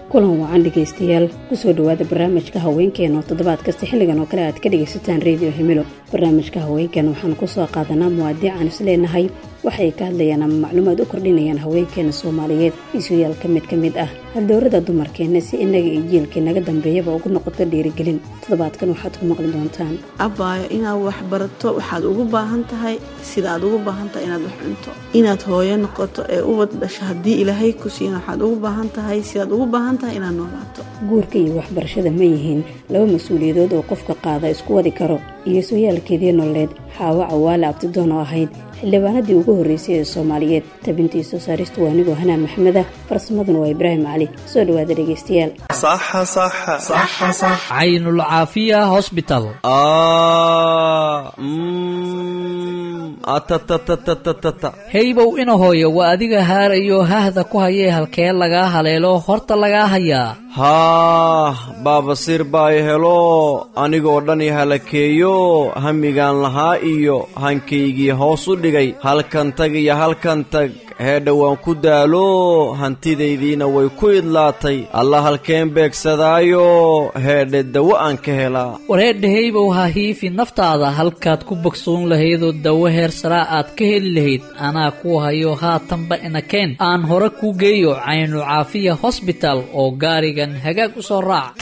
kulan wacan dhegaystayaal kusoo dhowaada barnaamijka haweenkeena oo toddobaad kasta xilligan oo kale aad ka dhegaysataan redio himilo barnaamijka haweenkeena waxaan kusoo qaadanaa muwaadiican is leenahay waxay ka hadlayaan ama macluumaad u kordhinayaan haweenkeena soomaaliyeed isuyaal ka mid ka mid ah haldowrada dumarkeenna si inaga iyo jiilkii naga dambeeyaba ugu noqoto dhiirigelin toddobaadkan waxaad ku maqli doontaan abbaayo inaad wax barato waxaad ugu baahan tahay sidaaad ugu baahan tahay inaad wax cunto inaad hooyo noqoto ee ubad dhasho haddii ilaahay ku siina waxaad ugu baahan tahay sidaad ugu baahan tahay inaad noolaato guurka iyo waxbarashada ma yihiin laba mas-uuliyadood oo qofka qaada isku wadi karo iyo sooyaalkeedii nololeed xaawo cawaale abtidoon oo ahayd xildhibaanadii ugu horreysay ee soomaaliyeed tabintii soo saaristu waa anigoo hanaa maxmeda farsamaduna waa ibraahim cali soo dhowaada dhegaystayaal caynul caafiya hosbital heybow ina hooyo waa adiga haarayo hahda ku hayee halkee lagaa haleelo horta lagaa hayaa haah baabasiir baa i helo anigoo dhan i halakeeyo hamigaan lahaa iyo hankaygii hoos u dhigay halkan tag iyo halkan tag heedha waan ku daalo hantidaydiina way ku idlaatay alla halkeen beegsadaayo heedhe dawo aan ka helaa wareedha heybow ha hiifi naftaada halkaad ku bogsoon lahaydoo dawo heer saraa aad ka heli lahayd anaa ku hayo haatanba inakeen aan hore kuu geeyo caynu caafiya hosbital oo gaarigan hagaag u soo raac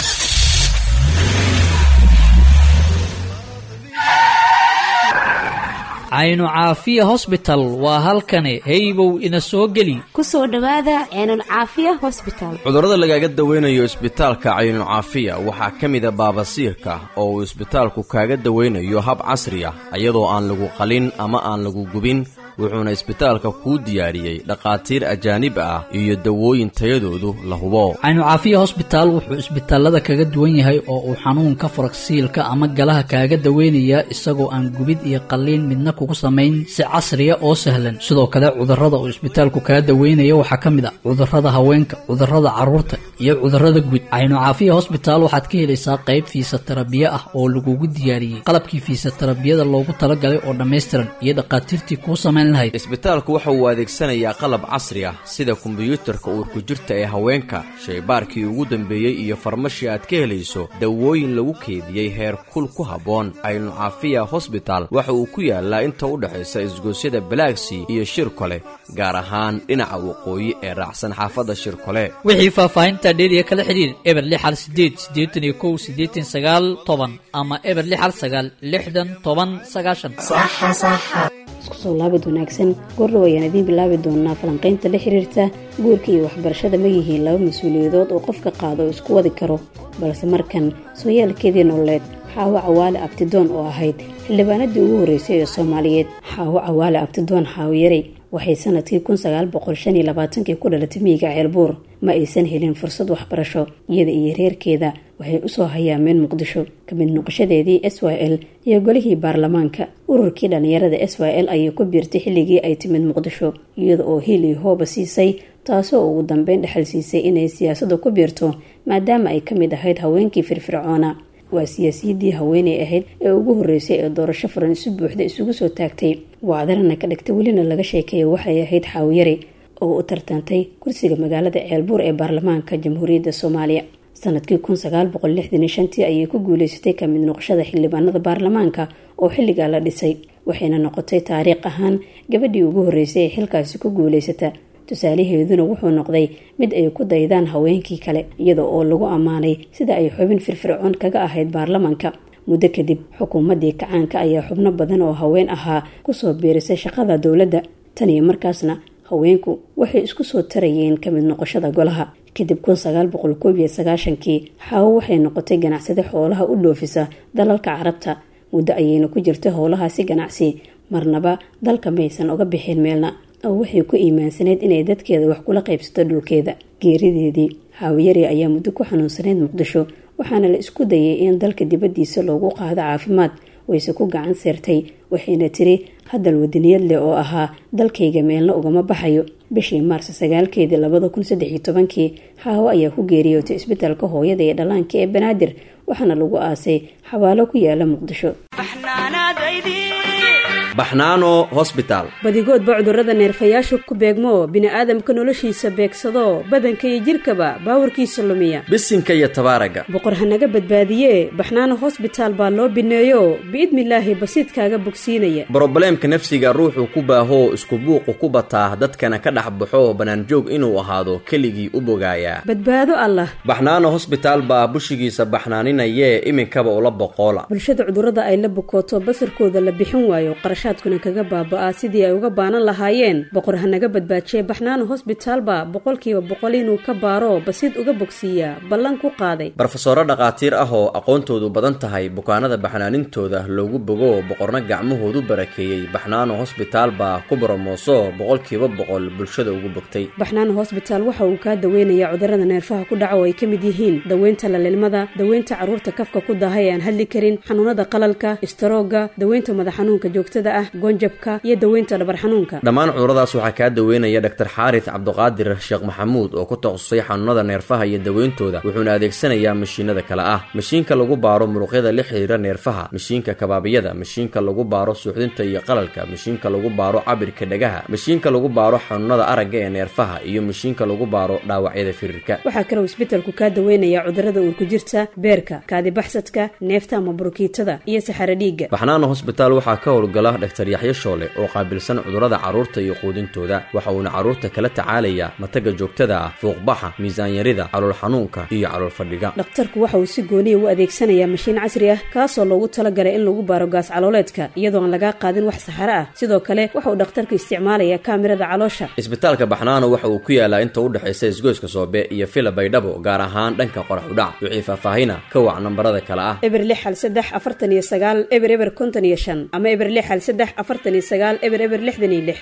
caynu caafiya hosbital waa halkani heybow ina soo geli ku soo dhowaada ceenul caafiya hosbital cudurrada lagaaga dawaynayo isbitaalka caynucaafiya waxaa ka mida baabasiirka oo uu isbitaalku kaaga dawaynayo hab casri ah iyadoo aan lagu qalin ama aan lagu gubin wuxuuna isbitaalka kuu diyaariyey dhakhaatiir ajaanib ah iyo dawooyin tayadoodu la hubo caynu caafiya hosbitaal wuxuu isbitaalada kaga duwan yahay oo uu xanuunka faragsiilka ama galaha kaaga daweynayaa isagoo aan gubid iyo qalliin midna kugu samayn si casriya oo sahlan sidoo kale cudurrada uu isbitaalku kaga daweynaya waxaa ka mid a cudurrada haweenka cudurrada carruurta iyo cudurrada guud caynu caafiya hosbitaal waxaad ka helaysaa qayb fiisatarabiye ah oo lagugu diyaariyey qalabkii fiisatarabiyada loogu talagalay oo dhammaystiran iyo dhakhaatiirtii kuu samayn isbitaalku waxa uu adeegsanayaa qalab casri ah sida kombiyuutarka uurku jirta ee haweenka shaybaarkii ugu dambeeyey iyo farmashi aad ka helayso dawooyin lagu keediyey heer kul ku habboon caynu caafiya hosbital waxa uu ku yaalaa inta u dhexaysa isgoosyada balaagsii iyo shirkole gaar ahaan dhinaca waqooyi ee raacsan xaafadda shirkole wixii faahfaahinta dheeriya kala xidhiir eber lixal sideed siddeetan iyo kow siddeetan sagaal toban ama eber lixal sagaal lixdan toban sagaashan isku soo laabid wanaagsan goordhow ayaan idiin bilaabi doonaa falanqaynta la xiriirta guurka iyo waxbarashada ma yihiin laba mas-uuliyadood oo qofka qaado oo isku wadi karo balse markan sooyaalkeedii nololeed xaawo cawaale abtidoon oo ahayd xildhibaanadii ugu horreysay ee soomaaliyeed xaawo cawaale abtidoon xaawiyarey waxay sanadkii kun sagaal boqol shan iyo labaatankii ku dhalatay miyiga ceelbuur ma aysan helin fursad waxbarasho iyada iyo reerkeeda waxay usoo hayaameen muqdisho kamid noqoshadeedii s y l iyo golihii baarlamaanka ururkii dhallinyarada s y l ayay ku biirtay xilligii ay timid muqdisho iyada oo hiil iyo hooba siisay taasoo ugu dambeyn dhexal siisay inay siyaasadda ku biirto maadaama ay ka mid ahayd haweenkii firfircoona waa siyaasiyaddii haweeney ahayd ee ugu horreysay ee doorasho furan isu buuxda isugu soo taagtay wacdarana ka dhigtay welina laga sheekeeya waxay ahayd xaawiyare oo u tartantay kursiga magaalada ceelbuur ee baarlamaanka jamhuuriyadda soomaaliya sanadkii kun sagaal boqol lixdan iyo shantii ayay ku guuleysatay kamid noqoshada xildhibaanada baarlamaanka oo xilligaa la dhisay waxayna noqotay taariikh ahaan gabadhii ugu horreysay ee xilkaasi ku guuleysata tusaalaheeduna wuxuu noqday mid ay ku daydaan haweenkii kale iyada oo lagu ammaanay sida ay xubin firfircoon kaga ahayd baarlamaanka muddo kadib xukuumaddii kacaanka ayaa xubno badan oo haween ahaa kusoo biirisay shaqada dowladda tan iyo markaasna haweenku waxay isku soo tarayeen kamid noqoshada golaha kadib kun sagaal boqol koob iyo sagaashankii xaawo waxay noqotay ganacsade xoolaha u dhoofisa dalalka carabta muddo ayayna ku jirtay howlahaasi ganacsi marnaba dalka maysan uga bixin meelna oo waxay ku iimaansanayd inay dadkeeda wax kula qaybsato dhulkeeda geerideedii xaawiyari ayaa muddo ku xanuunsanayd muqdisho waxaana la isku dayay in dalka dibaddiisa loogu qaado caafimaad wayse ku gacan seertay waxayna tiri hadal wadaniyad leh oo ahaa dalkayga meelna ugama baxayo bishii maarso sagaalkeedii labada kun saddex iyo tobankii xaawo ayaa ku geeriyootay isbitaalka hooyada ee dhallaanka ee banaadir waxaana lagu aasay xabaalo ku yaala muqdisho baxnaano hosbitaal badigoodba cudurrada neerfayaasha ku beegmo bini'aadamka noloshiisa beegsado badanka iyo jidhkaba baawarkiisa lumiya bisinka iyo tabaaraga boqor hanaga badbaadiye baxnaano hosbitaal baa loo bineeyo biidnilaahi basiidkaaga bogsiinaya brobleemka nafsiga ruuxuu ku baahoo isku buuqu ku bataa dadkana ka dhex baxo bannaanjoog inuu ahaado keligii u bogaayaa badbaado allah baxnaano hosbitaal baa bushigiisa baxnaaninayee iminkaba ula boqoola bulshada cudurrada ay la bukooto basarkooda la bixin waayo qarashaadkuna kaga baaba'aa sidii ay uga baanan lahaayeen boqor hanaga badbaajiye baxnaano hosbitaalba boqolkiiba boqol inuu ka baaro basiid uga bogsiiyaa ballan ku qaaday barofesoro dhakhaatiir ah oo aqoontoodu badan tahay bukaanada baxnaanintooda loogu bogo boqorna gacmahoodu barakeeyey baxnaano hosbitaal baa ku boromooso boqolkiiba boqol bulshada ugu bogtay baxnaano hosbitaal waxa uu kaa daweynayaa cudurrada neerfaha ku dhaca oo ay ka mid yihiin daweynta lalilmada daweynta carruurta kafka ku daahay ee aan hadli karin xanuunada qalalka istaroogga daweynta madax xanuunka joogtada ah goonjabka iyo daweynta dhabar xanuunka dhammaan cuduradaas waxaa kaa daweynaya dhaktar xaaris cabduqaadir sheekh maxamuud oo ku takhasusay xanuunada neerfaha iyo daweyntooda wuxuuna adeegsanayaa mashiinada kale ah mashiinka lagu baaro muruqyada la xiriira neerfaha mashiinka kabaabiyada mashiinka lagu baaro suuxdinta iyo qalalka mashiinka lagu baaro cabirka dhagaha mashiinka lagu baaro xanuunada aragga ee neerfaha iyo mashiinka lagu baaro dhaawacyada firirka waxaa kaloo isbetelku kaa daweynayaa cudurrada uurku jirta beerka kaadibaxsadka neefta ama burukiitada iyo saxaro dhiigga baxnaano hosbitaal waxaa ka howlgala dhaktar yaxyo shoole oo qaabilsan cudurrada carruurta iyo quudintooda waxa uuna carruurta kala tacaalayaa mataga joogtada ah fuuqbaxa miisaanyarida calool xanuunka iyo calool fadhiga dhakhtarku waxa uu si gooniya u adeegsanayaa mashiin casri ah kaasoo loogu talagalay in lagu baaro gaas calooleedka iyadoo aan lagaa qaadin wax saxaro ah sidoo kale waxa uu dhakhtarku isticmaalayaa kaamirada caloosha isbitaalka baxnaano waxa uu ku yaalaa inta u dhexaysa isgoyska soobe iyo fila baydhabo gaar ahaan dhanka qorax udhac wixii faahfaahina ka wac nambarada kale ah eber lix hal saddex afartan iyo sagaal eber eber konton iyo shan ama eber lix hal saddex afartan iyo sagaal eber eber lixdan iyo lix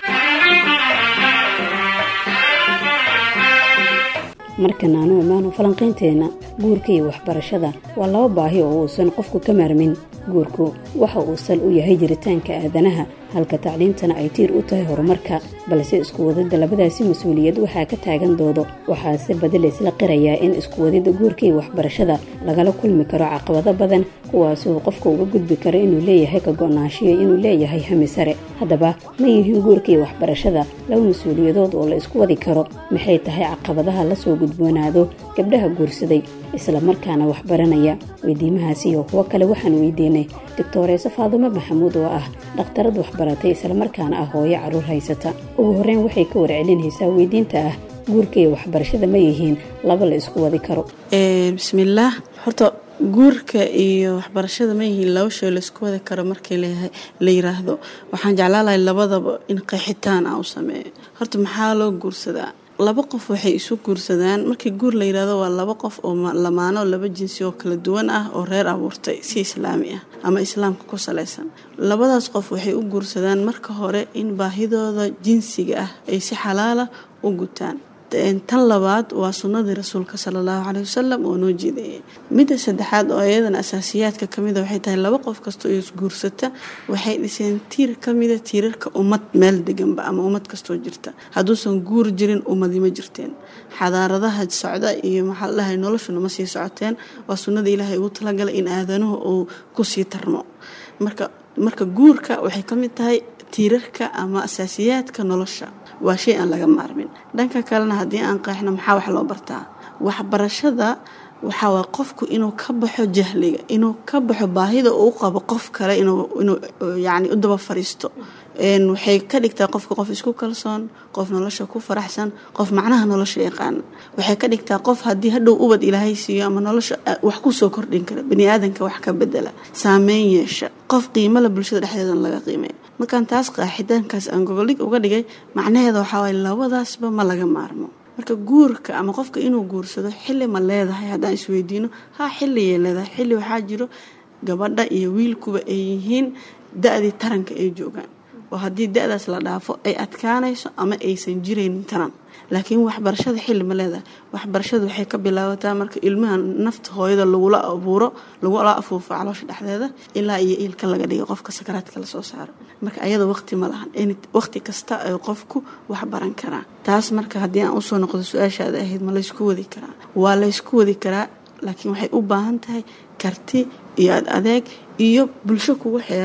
markan aanu imaano falanqaynteenna guurka iyo waxbarashada waa laba baahi oo uusan qofku ka maarmin guurku waxa uu sal u yahay jiritaanka aadanaha halka tacliintana ay tiir u tahay horumarka balse iskuwadidda labadaasi mas-uuliyad waxaa ka taagan doodo waxaase badi laysla qirayaa in iskuwadidda guurka iyo waxbarashada lagala kulmi karo caqabado badan kuwaasi uu qofka uga gudbi karo inuu leeyahay ka go-naanshiyo inuu leeyahay hami sare haddaba ma yihiin guurka iyo waxbarashada laba mas-uuliyadood oo la isku wadi karo maxay tahay caqabadaha lasoo gudboonaado gabdhaha guursaday isla markaana waxbaranaya weydiimahaasi iyo kuwo kale waxaan weydiinay doctoreese faadumo maxamuud oo ah dhakhtarad waxbaratay islamarkaana ah hooyo carruur haysata ugu horreyn waxay ka warcelinaysaa weydiinta ah guurka iyo waxbarashada ma yihiin laba la isku wadi karo bismillaah horta guurka iyo waxbarashada ma yihiin laba shay laysku wadi karo markii la yiraahdo waxaan jeclaan lahay labadaba in qeexitaan ah u sameeyo horta maxaa loo guursadaa laba qof waxay isu guursadaan markii guur la yirahdo waa laba qof oo lamaano laba jinsi oo kala duwan ah oo reer abuurtay si islaami ah ama islaamka ku salaysan labadaas qof waxay u guursadaan marka hore in baahidooda jinsiga ah ay si xalaala u gutaan tan labaad waa sunnadii rasuulka sala allahu caleyhi wasalam oo noo jeedayay midda saddexaad oo iyadana asaasiyaadka kamida waxay tahay laba qof kasta oo isguursata waxay dhiseen tiir kamida tiirarka ummad meel deganba ama ummad kastoo jirta hadduusan guur jirin ummadii ma jirteen xadaaradaha socda iyo maxaa la dhahay noloshuna ma sii socoteen waa sunnada ilaahay ugu talagalay in aadanuhu uu kusii tarmo marka marka guurka waxay ka mid tahay tiirarka ama asaasiyaadka nolosha waa shay aan laga maarmin dhanka kalena haddii aan qeexno maxaa wax loo bartaa waxbarashada waxaa waa qofku inuu ka baxo jahliga inuu ka baxo baahida uu qabo qof kale inuu yani u daba fariisto waxay ka dhigtaa qofka qof isku kalsoon qof nolosha ku faraxsan qof macnaha nolosha yaqaana waxay ka dhigtaa qof haddii hadhow ubad ilaahay siiyo ama nolosha wax kusoo kordhin kara baniaadanka wax ka bedela saameyn yeesha qof qiimala bulshada dhexdeedana laga qiimeeya markaan taas qaaxidaankaas aan gogoldhig uga dhigay macnaheeda waxaa waay labadaasba ma laga maarmo marka guurka ama qofka inuu guursado xilli ma leedahay haddaan isweydiino ha xilligay leedahay xilli waxaa jiro gabadha iyo wiilkuba ay yihiin da-dii taranka ay joogaan oo haddii da-daas la dhaafo ay adkaanayso ama aysan jiraynin taran laakiin waxbarashada xilli ma leedahay waxbarashada waxay ka bilaabataa marka ilmaha nafta hooyada lagula abuuro lagula afuufo caloosha dhexdeeda ilaa iyo iilka laga dhigo qofka sakaraadka lasoo saaro marka ayada waqti ma lahan waqti kasta ay qofku waxbaran karaa taas marka haddii aan usoo noqdo su-aashaada ahayd ma laysku wadi karaa waa laysku wadi karaa laakiin waxay u baahan tahay karti iyo ad adeeg iyo bulsho kugu xeeran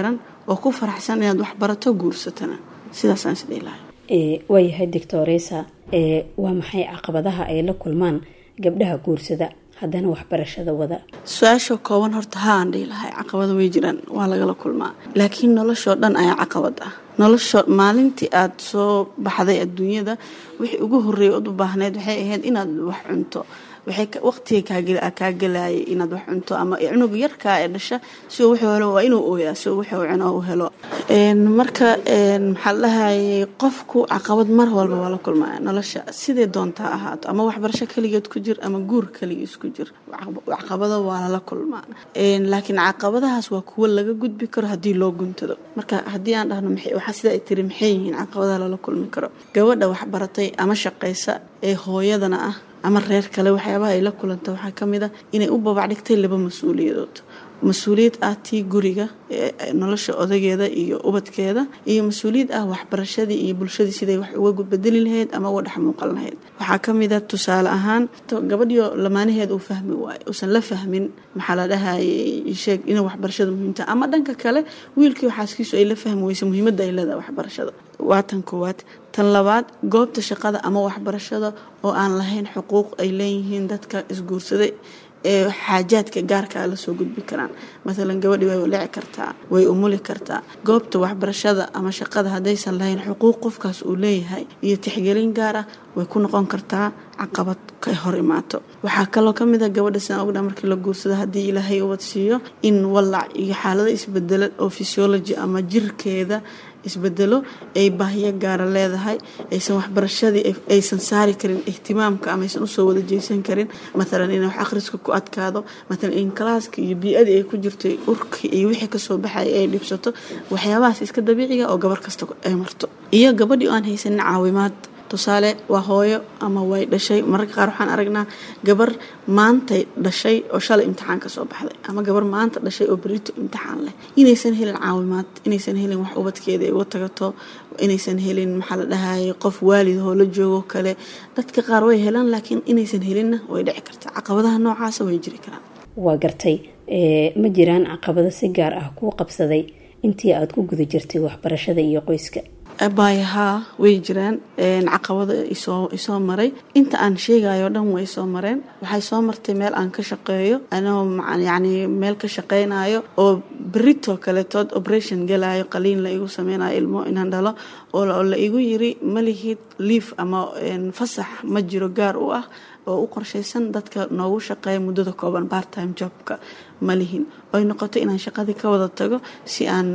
oo ku faraxsan inaad wax barato guursatana sidaasaan isdhihi lahay waayahay doctoresa waa maxay caqabadaha ay la kulmaan gabdhaha guursada haddana waxbarashada wada su-aasha kooban horta haan dhihi lahay caqabada way jiraan waa lagala kulmaa laakiin noloshoo dhan ayaa caqabad ah nolosho maalintii aada soo baxday adduunyada wixii ugu horreeyay ood u baahneyd waxay ahayd inaad wax cunto waqtiga kaa gelayay inaad wax cunto ama cunug yarkaa ee dhasha si wuxuu helo waa inuu ooyaa si wuxuu cuno u helo marka maxaa la dhahayay qofku caqabad mar walba waa la kulmaya nolosha sidee doontaa ahaato ama waxbarasho keligeed ku jir ama guur keligiis ku jir caqabado waa lala kulmaa laakiin caqabadahaas waa kuwo laga gudbi karo haddii loo guntado marka haddii aan dhahno waxaa sida ay tiri maxay yihiin caqabadaha lala kulmi karo gabadha waxbaratay ama shaqaysa ee hooyadana ah ama reer kale waxyaabaha ay la kulanta waxaa ka mid a inay u babac dhigtay laba mas-uuliyadood mas-uuliyad ah tii guriga nolosha odageeda iyo ubadkeeda iyo mas-uuliyad ah waxbarashadii iyo bulshadii siday wax uga bedeli lahayd ama uga dhex muuqan lahayd waxaa ka mid a tusaale ahaan gabadhiyo lamaanaheed uu fahmi waayo uusan la fahmin maxaa la dhahayay sheeg inay waxbarashada muhiimta ama dhanka kale wiilkii xaaskiisu ay la fahmi weysa muhiimadda ay leedahay waxbarashada waa tan koowaad tan labaad goobta shaqada ama waxbarashada oo aan lahayn xuquuq ay leeyihiin dadka isguursaday ee xaajaadka gaarkaa lasoo gudbi karaan maalan gabadhi way lici kartaa way umuli kartaa goobta waxbarashada ama shaqada haddaysan lahayn xuquuq qofkaas uu leeyahay iyo tixgelin gaar ah way ku noqon kartaa caqabad ka hor imaato waxaa kaloo ka mid a gabadha sidaan ogdha markii la guursado haddii ilaahay ubad siiyo in wallac iyo xaalado isbedela oo physiology ama jirkeeda isbedelo ay baahiyo gaara leedahay aysan waxbarashadii aysan saari karin ihtimaamka ama aysan usoo wada jeysan karin maalan in wax akhriska ku adkaado maalan in kalaaska iyo bii-adii ay ku jirtay urkii iyo wixii kasoo baxaya ay dhibsato waxyaabahaas iska dabiiciga oo gabar kasta ay marto iyo gabadhii oo aan haysanin caawimaad tusaale waa hooyo ama way dhashay mararka qaar waxaan aragnaa gabar maantay dhashay oo shalay imtixaan ka soo baxday ama gabar maanta dhashay oo berito imtixaan leh inaysan helin caawimaad inaysan helin wax ubadkeeda ay uga tagato inaysan helin maxaa la dhahayay qof waalid oo la joogo kale dadka qaar way helaan laakiin inaysan helinna way dhici kartaa caqabadaha noocaasa way jiri karaan waa gartay ma jiraan caqabado si gaar ah kuu qabsaday intii aada ku guda jirtay waxbarashada iyo qoyska baayahaa way jiraan caqabado isoo maray inta aan sheegayo dhan way soo mareen waxay soo martay meel aan ka shaqeeyo anoo yani meel ka shaqeynayo oo beritoo kaletood operation galayo qaliin la igu sameynayo ilmo inaan dhalo oo la igu yiri malihid liif ama fasax ma jiro gaar u ah oo u qorshaysan dadka noogu shaqeeya muddada kooban barttime jobka ma lihin oy noqoto inaan shaqadii ka wada tago si aan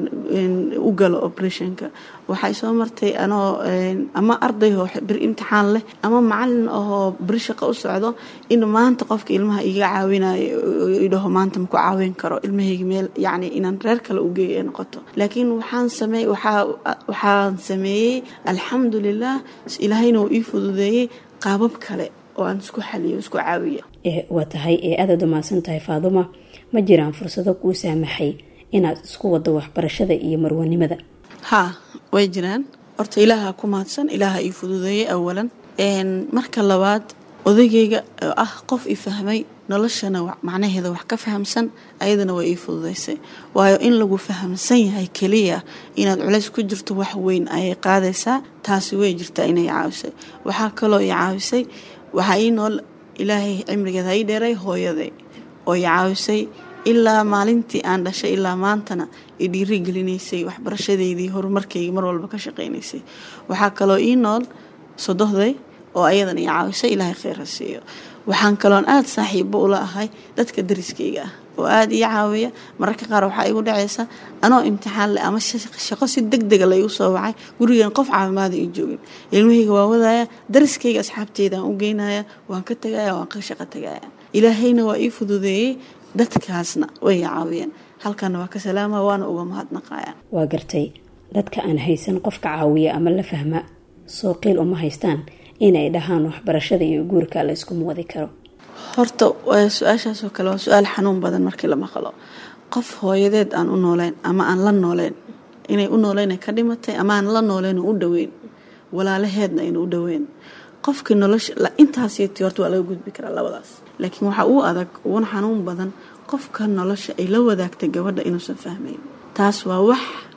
u galo operationka waxay soo martay anoo ama arday oo bir imtixaan leh ama macalin ahoo beri shaqo u socdo in maanta qofka ilmaha iga caawinayo idhaho maanta maku caawin karo ilmahayga meel yacni inaan reer kale u geeyo ay noqoto laakiin waxaan sameey waxaa waxaan sameeyey alxamdulilah ilaahayna uu ii fududeeyey qaabab kale oo aan isku xaliyo isku caawiyo waa tahay ee aadaad umaasan tahay faaduma ma jiraan fursado kuu saamaxay inaad isku wado waxbarashada iyo marwanimada haa way jiraan horta ilaaha ku mahadsan ilaaha ii fududeeyey awalan marka labaad odagayga oo ah qof i fahmay noloshana macnaheeda wax ka fahamsan ayadana waa ii fududaysay waayo in lagu fahamsan yahay keliya inaad culays ku jirto wax weyn ayay qaadaysaa taasi way jirtaa inay caawisay waxaa kaloo i caawisay waxaa ii nool ilaahay cimrigeeda ii dheeray hooyaday oo i caawisay ilaa maalintii aan dhashay ilaa maantana i dhiiri gelinaysay waxbarashadeydii horumarkayga mar walba ka shaqaynaysay waxaa kaloo ii nool sodohday oo ayadana i caawisay ilaahay kheyra siiyo waxaan kaloon aada saaxiibo ula ahay dadka dariskayga ah oo aada ii caawiya mararka qaar waxaa igu dhacaysa anoo imtixaan leh ama shaqo si deg dega la igu soo wacay gurigan qof caafimaada ii joogin ilmahayga waa wadaaya dariskayga asxaabteydaan u geynaya waan ka tagaya waan ka shaqo tagaya ilaahayna waa ii fududeeyey dadkaasna way i caawiyeen halkana waa ka salaama waana uga mahadnaqaya waa gartay dadka aan haysan qofka caawiya ama la fahma soo qiil uma haystaan inay dhahaan waxbarashada iyo guurka la iskuma wadi karo horta su-aashaasoo kale waa su-aal xanuun badan markii la maqlo qof hooyadeed aan u nooleyn ama aan la nooleyn inay u nooleyn ka dhimatay ama aan la nooleyn u dhaweyn walaalaheedna aynu u dhaweyn qofkii nolosha intaasyti horta waa laga gudbi karaa labadaas laakiin waxaa uu adag uguna xanuun badan qofka nolosha ay la wadaagtay gabadha inuusan fahmayn taas waa wax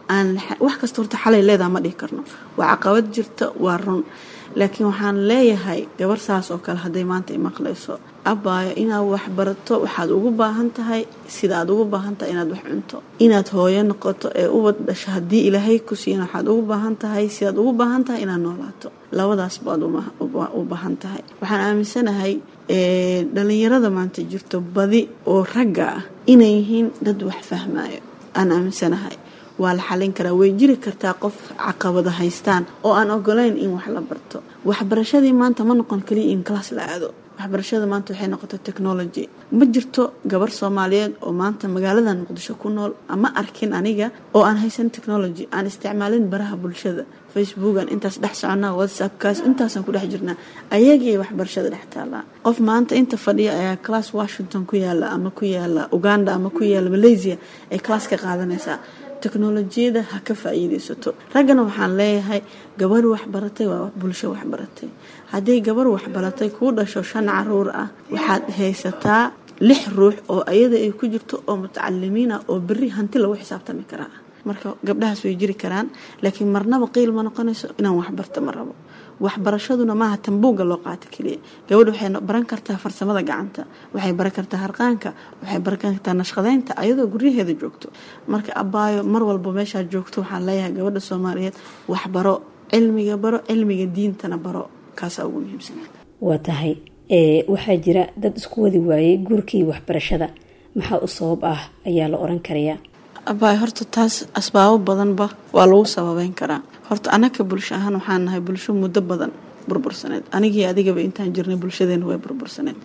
aan wax kasta horta xalay leedaha ma dhihi karno waa caqabad jirta waa run laakiin waxaan leeyahay gabar saas oo kale hadday maanta imaqlayso abaayo inaad wax barato waxaad ugu baahan tahay sida aad ugu baahan tahay inaad wax cunto inaad hooyo noqoto ee ubad dhasho haddii ilaahay ku siina waxaad ugu baahan tahay sidaad ugu baahan tahay inaad noolaato labadaas baad u baahan tahay waxaan aaminsanahay dhalinyarada maanta jirto badi oo ragga ah inay yihiin dad wax fahmayo aan aaminsanahay waa la xalin karaa way jiri kartaa qof caqabada haystaan oo aan ogolayn in wax la barto waxbarashadii maanta ma noqon kaliya in class la aado waxbarashada maanta waxay noqotay technology ma jirto gabar soomaaliyeed oo maanta magaalada muqdisho ku nool ama arkin aniga oo aan haysan technology aan isticmaalin baraha bulshada facebookan intaas dhex soconaa whatsappkaas intaasaan ku dhex jirnaa ayagii waxbarashada dhex taallaa qof maanta inta fadhiya ayaa class washington ku yaala ama ku yaala uganda ama ku yaala malaysia ay class ka qaadanaysaa teknolojiyada ha ka faa-iideysato raggana waxaan leeyahay gabar waxbaratay waa bulsho waxbaratay hadday gabar waxbaratay kuu dhasho shan caruur ah waxaad haysataa lix ruux oo ayada ay ku jirto oo mutacalimiin ah oo beri hanti lagu xisaabtami karaa marka gabdhahaas way jiri karaan laakiin marnaba qiil ma noqonayso inaan waxbarto ma rabo waxbarashaduna maaha tambuugga loo qaato keliya gabadha waxay baran kartaa farsamada gacanta waxay baran kartaa harqaanka waxay baran kartaa nashqadeynta ayadoo guryaheeda joogto marka abaayo mar walba meeshaad joogto waxaan leeyahay gabadha soomaaliyeed waxbaro cilmiga baro cilmiga diintana baro kaasaa ugu muhiimsan waa tahay waxaa jira dad isku wadi waayey guurkii waxbarashada maxaa u sabab ah ayaa la oran karayaa abaay horta taas asbaabo badanba waa lagu sababeyn karaa horta anaka bulsho ahaan waxaan nahay bulsho muddo badan burbursaneed anigii adigaba intaan jirnay bulshadeena way burbursaneed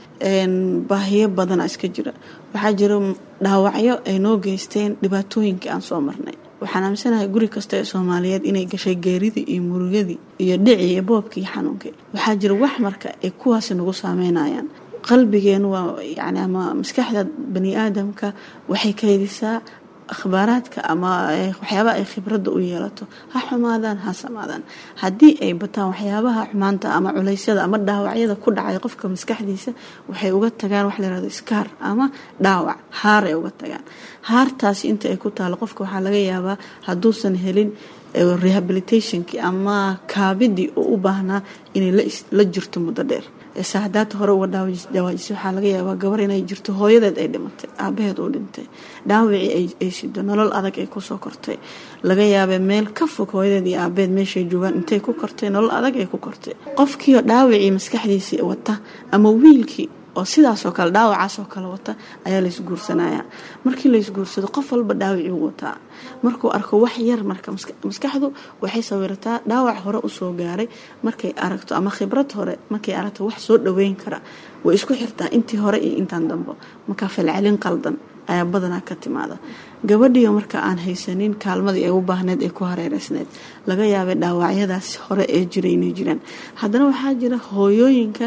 baahiyo badana iska jira waxaa jira dhaawacyo ay noo geysteen dhibaatooyinkii aan soo marnay waxaan aaminsanahay guri kasta ee soomaaliyeed inay gashay geeridii iyo murugadii iyo dhicii iyo boobkii iyo xanuunkii waxaa jira wax marka ay kuwaasi nagu saameynayaan qalbigeenu waa yani ama maskaxda bani aadamka waxay kaydisaa akhbaaraadka ama waxyaabaha ay khibradda u yeelato ha xumaadaan ha samaadaan haddii ay bataan waxyaabaha xumaanta ama culeysyada ama dhaawacyada ku dhacay qofka maskaxdiisa waxay uga tagaan wax layirahdo skaar ama dhaawac haar ay uga tagaan haartaasi inta ay ku taalo qofka waxaa laga yaabaa hadduusan helin rehabilitationkii ama kaabidii oo u baahnaa inay la jirto muddo dheer saadaata hore uga dhawaajisay waxaa laga yaabaa gabar inay jirto hooyadeed ay dhimatay aabaheed uu dhintay dhaawacii ay sido nolol adag ay kusoo kortay laga yaabee meel ka fog hooyadeed iyo aabaheed meeshay joogaan intay ku kortay nolol adag ay ku kortay qofkiioo dhaawacii maskaxdiisii wata ama wiilkii oo sidaasoo kale dhaawacaasoo kale wata ayaa laysguursanaya markii laysguursado qof walba dhaawacii u wataa markuu arko wax yar marka maskaxdu waxay sawirataa dhaawac hore usoo gaaray markay aragto ama khibrad hore markay aragto wax soo dhaweyn kara way isku xirtaa intii hore iyo intaan dambo markaa falcelin qaldan ayaa badanaa ka timaada gabadhiio marka aan haysanin kaalmadii ay u baahneed ee ku hareereysneed laga yaabay dhaawacyadaas hore ee jiray inay jiraan haddana waxaa jira hooyooyinka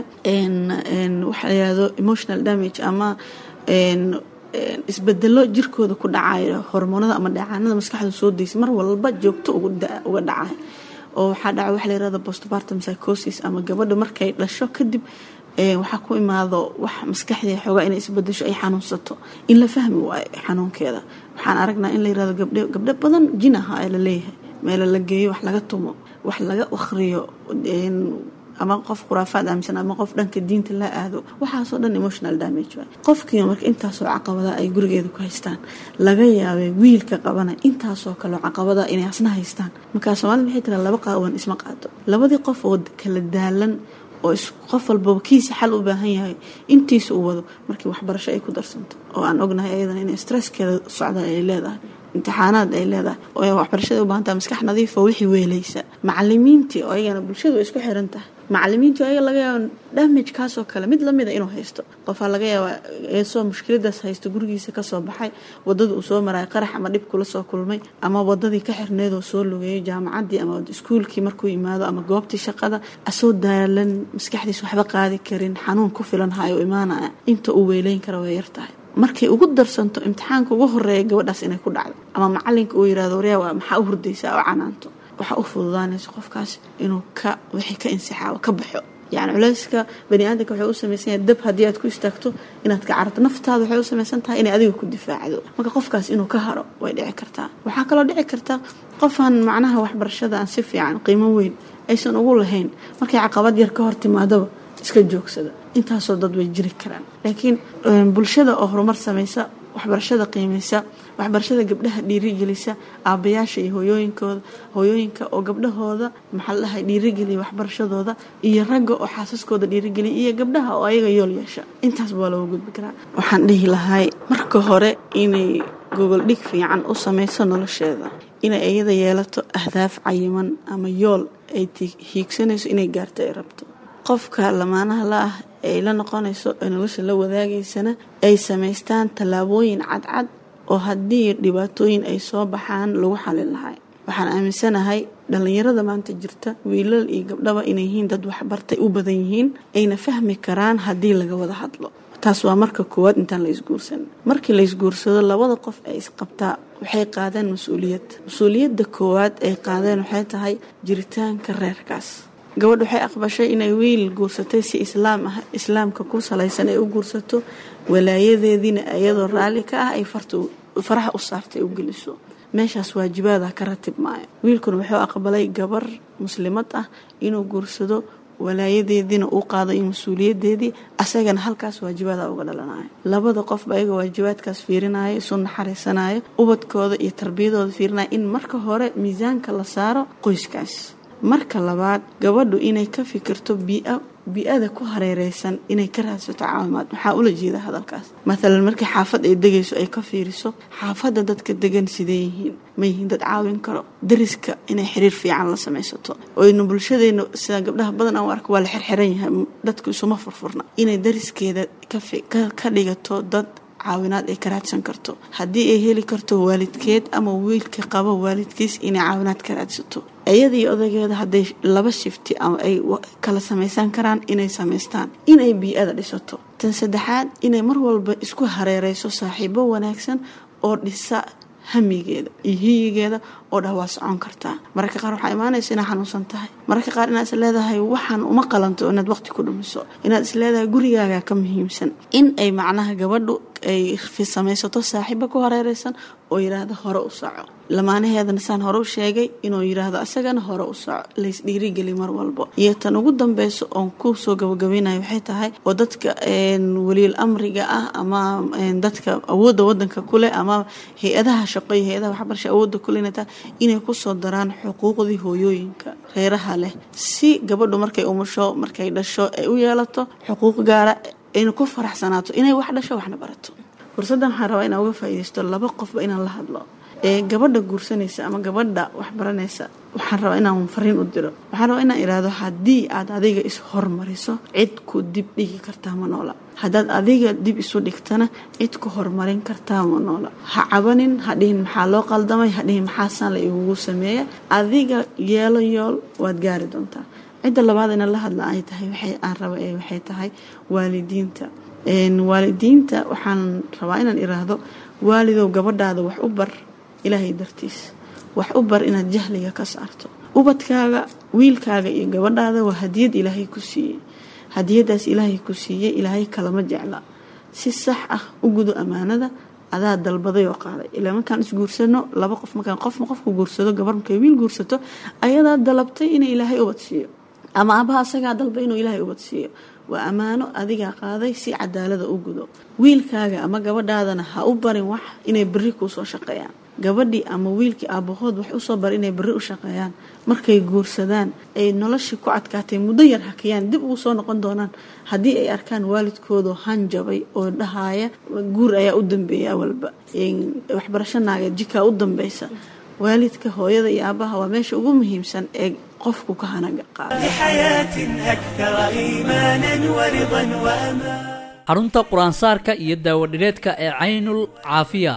waxa layihahdo emotional damage ama isbedelo jirkooda ku dhacayo hormoonada ama dheecaanada maskaxda soo deysa mar walba joogto uga dhacay oo waxaa dhaca waxa layirahdo postpartum psychosis ama gabadha markay dhasho kadib waxaa ku imaado wax maskaxdii xoogaa inay isbedesho ay xanuunsato in la fahmi waayo xanuunkeeda waxaan aragnaa in la yirahdo gabdhe gabdho badan jin aha ee laleeyahay meela la geeyo wax laga tumo wax laga akhriyo ama qof khuraafaad aaminsan ama qof dhanka diinta la aado waxaasoo dhan emotional damage waay qofkiiba marka intaasoo caqabada ay gurigeeda ku haystaan laga yaabay wiilka qabana intaasoo kaleo caqabada inay asna haystaan markaa soomaalida waxay tiraa laba qaawan isma qaado labadii qof oo kala daalan oo qof walbaba kiisa xal u baahan yahay intiisa uu wado markii waxbarasho ay ku darsanto oo aan ognahay ayadana inay stresskeeda socda ay leedahay imtixaanaad ay leedahay oo waxbarashada u baahantaha maskax nadiifa wixii weelaysa macalimiintii oo ayagana bulshadu way isku xiran tahay macalimiintii ayaga laga yaaba damage kaasoo kale mid lamida inuu haysto qofaa laga yaabaa eesoo mushkiladaas haysto gurigiisa kasoo baxay wadada uu soo maray qarax ama dhib kula soo kulmay ama wadadii ka xirneedoo soo logeeyay jaamacadii ama iskuulkii markuu yimaado ama goobtii shaqada asoo daalan maskaxdiis waxba qaadi karin xanuun ku filan hayo imaanaya inta uu weyleyn kara way yartahay markay ugu darsanto imtixaanka ugu horeeya gabadhaas inay ku dhacdo ama macalinka uu yirahdo waryaa maxaa u hurdaysaa oo canaanto waxaa u fududaanaysa qofkaas inuu ka wixii ka insixaabo ka baxo yani culayska bani aadamka waxay u samaysan yahay dab haddii aad ku istaagto inaad ka cararto naftaada waxay u samaysan tahay inay adiga ku difaacdo marka qofkaas inuu ka haro way dhici kartaa waxaa kaloo dhici karta qofaan macnaha waxbarashada aan si fiican qiimo weyn aysan ugu lahayn markay caqabad yar ka hor timaadaba iska joogsada intaasoo dad way jiri karaan laakiin bulshada oo horumar samaysa waxbarashada qiimaysa waxbarashada gabdhaha dhiirigelisa aabayaasha iyo hooyooyinkooda hooyooyinka oo gabdhahooda maxaa la dhahay dhiirigeliya waxbarashadooda iyo ragga oo xaasaskooda dhiirigeliya iyo gabdhaha oo ayaga yool yeesha intaasba waa looga gudbi karaa waxaan dhihi lahay marka hore inay gogol dhig fiican u samayso nolosheeda inay iyada yeelato ahdaaf cayiman ama yool ay hiigsanayso inay gaarto ay rabto qofka lamaanaha la ah ay la noqonayso ee nolosha la wadaagaysana ay samaystaan tallaabooyin cadcad oo haddii dhibaatooyin ay soo baxaan lagu xalin lahay waxaan aaminsanahay dhallinyarada maanta jirta wiilal iyo gabdhaba inay yihiin dad waxbartay u badan yihiin ayna fahmi karaan haddii laga wada hadlo taas waa marka koowaad intaan la isguursan markii la isguursado labada qof ay isqabtaa waxay qaadeen mas-uuliyad mas-uuliyadda koowaad ay qaadeen waxay tahay jiritaanka reerkaas gabadh waxay aqbashay inay wiil guursatay si islaam ah islaamka ku salaysan ay u guursato walaayadeediina iyadoo raalli ka ah ay faraha u saartay u geliso meeshaas waajibaada ka ratib maayo wiilkuna wuxuu aqbalay gabar muslimad ah inuu guursado walaayadeediina uu qaado iyo mas-uuliyadeedii asagana halkaas waajibaada uga dhalanayo labada qofba ayaga waajibaadkaas fiirinayo isu naxariisanayo ubadkooda iyo tarbiyadooda fiirinayo in marka hore miisaanka la saaro qoyskaas marka labaad gabadhu inay ka fikirto bii bii-ada ku hareereysan inay ka raadsato caawimaad maxaa ula jeeda hadalkaas maalan markii xaafad ay degayso ay ka fiiriso xaafadda dadka degan sidee yihiin ma yihiin dad caawin karo dariska inay xiriir fiican la samaysato oynu bulshadeena sida gabdhaha badan aan u arko waa la xirxiran yahay dadku isuma furfurna inay dariskeeda ka dhigato dad caawinaad ay ka raadsan karto haddii ay heli karto waalidkeed ama wiilka qabo waalidkiis inay caawinaad ka raadsato iyadii odageeda hadday laba shifti ama ay kala samaysan karaan inay samaystaan inay bii-ada dhisato tan saddexaad inay mar walba isku hareereyso saaxiibo wanaagsan oo dhisa hamigeeda iyo hiyigeeda oo dhah waa socon kartaa mararka qaar waxaa imaanaysa inaad xanuunsan tahay mararka qaar inaad is leedahay waxaan uma qalanto inaad waqti ku dhumiso inaad is leedahay gurigaaga ka muhiimsan in ay macnaha gabadhu ay samaysato saaxiibo ku hareereysan oo yidhaahdo hore u soco lamaanaheedana saan hore u sheegay inuu yidhaahdo asagana hore u soco lays dhiirigeli mar walbo iyo tan ugu dambeyso oon ku soo gabagabeynayo waxay tahay oo dadka waliil amriga ah ama dadka awoodda wadanka kuleh ama hay-adaha shaqo iyo hay-adaha waxbarasha awoodda kule inay tahay inay kusoo daraan xuquuqdii hooyooyinka reeraha leh si gabadhu markay umusho markay dhasho ay u yeelato xuquuq gaara ayna ku faraxsanaato inay wax dhasho waxna barato fursaddan waxaan rabaa inaan uga faa'iidaysto laba qofba inaan la hadlo ee gabadha guursanaysa ama gabadha waxbaranaysa waxaan rabaa inaan fariin u diro waxaan rabaa inaan idhaahdo haddii aad adiga is hormariso cid ku dib dhigi kartaa ma noola haddaad adiga dib isu dhigtana cid ku horumarin kartaa ma noola ha cabanin ha dhihin maxaa loo qaldamay ha dhihin maxaasaan la igugu sameeya adiga yeelo yool waad gaari doontaa cidda labaad ina la hadla ay tahay waxay aan raba ee waxay tahay waalidiinta waalidiinta waxaan rabaa inaan iraahdo waalidow gabadhaada wax u bar ilaahay dartiis wax u bar inaad jahliga ka saarto ubadkaaga wiilkaaga iyo gabadhaada waa hadiyad ilaahay ku siiyey hadiyadaas ilaahay ku siiyey ilaahay kalama jecla si sax ah u gudo ammaanada adaa dalbaday oo qaaday ilaa markaan isguursano laba qof markaan qofma qofku guursado gabar markay wiil guursato ayadaa dalabtay inay ilaahay ubad siiyo ama abaha asagaa dalbay inuu ilaahay ubad siiyo waa ammaano adigaa qaaday si cadaalada u gudo wiilkaaga ama gabadhaadana ha u barin wax inay berri kuusoo shaqeeyaan gabadhii ama wiilkii aabahood wax usoo bar inay berri u shaqeeyaan markay guursadaan ay noloshii ku adkaatay muddo yar hakiyaan dib ugu soo noqon doonaan haddii ay arkaan waalidkoodu hanjabay oo dhahaaya guur ayaa u dambeeya awalba waxbarasho naageed jikaa u dambeysa waalidka hooyada iyo aabaha waa meesha ugu muhiimsan ee qofku ka hanaga xarunta qur-aansaarka iyo daawadhireedka ee caynul caafiya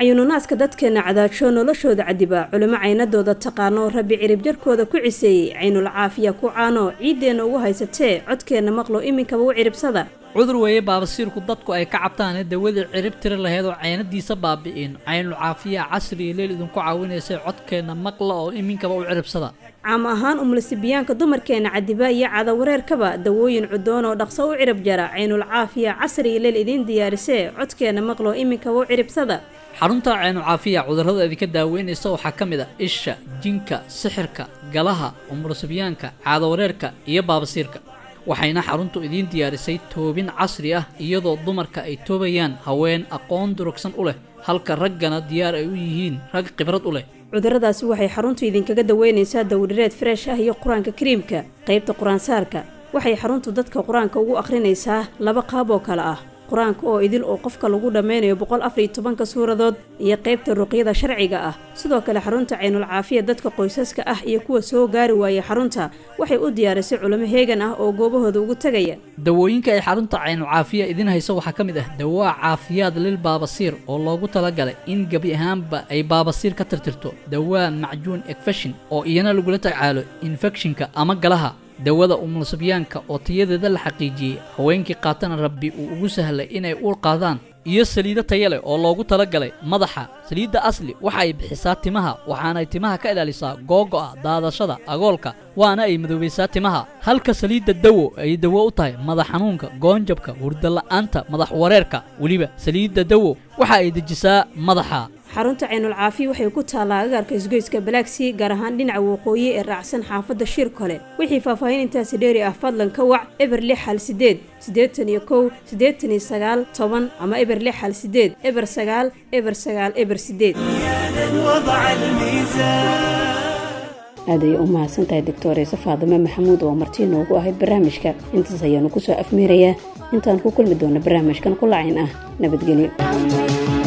cayuununaaska dadkeenna cadaajo noloshooda cadiba culimo caynadooda taqaano rabbi ciribjarkooda ku ciseeyey caynul caafiya ku caano ciiddeenna ugu haysatee codkeenna maqlo iminkaba u ciribsada cudur weeye baabasiirku dadku ay ka cabtaane dawadii cirib tiri laheyd oo caynadiisa baabi'in caynul caafiya casriya leel idinku caawinaysay codkeenna maqla oo iminkaba u ciribsada caam ahaan umulisibiyaanka dumarkeenna cadiba iyo cadawareerkaba dawooyin cudoon oo dhaqso u cirib jara caynul caafiya casriya leel idiin diyaarisee codkeenna maqlo iminkaba u ciribsada xarunta caynul caafiya cudurrada idinka daaweynaysa waxaa ka mid a isha jinka sixirka galaha umulisibiyaanka caadawareerka iyo baabasiirka waxayna xaruntu idiin diyaarisay toobin casri ah iyadoo dumarka ay toobayaan haween aqoon durugsan u leh halka raggana diyaar ay u yihiin rag khibrad u leh cudurradaasi waxay xaruntu idinkaga daweynaysaa dawdhireed freesh ah iyo qur-aanka kariimka qaybta qur-aansaarka waxay xaruntu dadka qur-aanka ugu akhrinaysaa laba qaab oo kale ah qur-aanka oo idil oo qofka lagu dhammaynayo boqol afariyo tobanka suuradood iyo qaybta ruqyada sharciga ah sidoo kale xarunta caynul caafiya dadka qoysaska ah iyo kuwa soo gaari waayay xarunta waxay u diyaarisay culimo heegan ah oo goobahooda ugu tegaya dawooyinka ay xarunta caynul caafiya idiin hayso waxaa ka mid ah dawaa caafiyaad lil baabasiir oo loogu talagalay in gebi ahaanba ay baabasiir ka tirtirto dawaa macjuun ekfeshin oo iyana lagula tacaalo infekshinka ama galaha dawada umulsibyaanka oo tayadeeda la xaqiijiyey haweenkii qaatana rabbi uu ugu sahlay inay uur qaadaan iyo saliido taya leh oo loogu talagalay madaxa saliidda asli waxa ay bixisaa timaha waxaanay timaha ka ilaalisaa googo'a daadashada agoolka waana ay madoobaysaa timaha halka saliidda dawo ay dawo u tahay madax xanuunka goonjabka hurdala'aanta madax wareerka weliba saliidda dawo waxa ay dejisaa madaxa xarunta caynul caafiya waxay ku taallaa agaarka isgoyska balaagsii gaar ahaan dhinaca waqooyi ee raacsan xaafadda shir kole wixii faahfaahin intaasi dheeri ah fadlan ka wac eber lix hal sideed siddeetan iyo kow siddeetan iyo sagaal toban ama eber lix hal sideed eber sagaal eber sagaal eber sideed aaday u mahadsantahay doctoreyse faadime maxamuud oo martii noogu ahayd barnaamijka intaas ayaanu kusoo afmeerayaa intaan ku kulmi doona barnaamijkan qulacayn ah nabadgelyo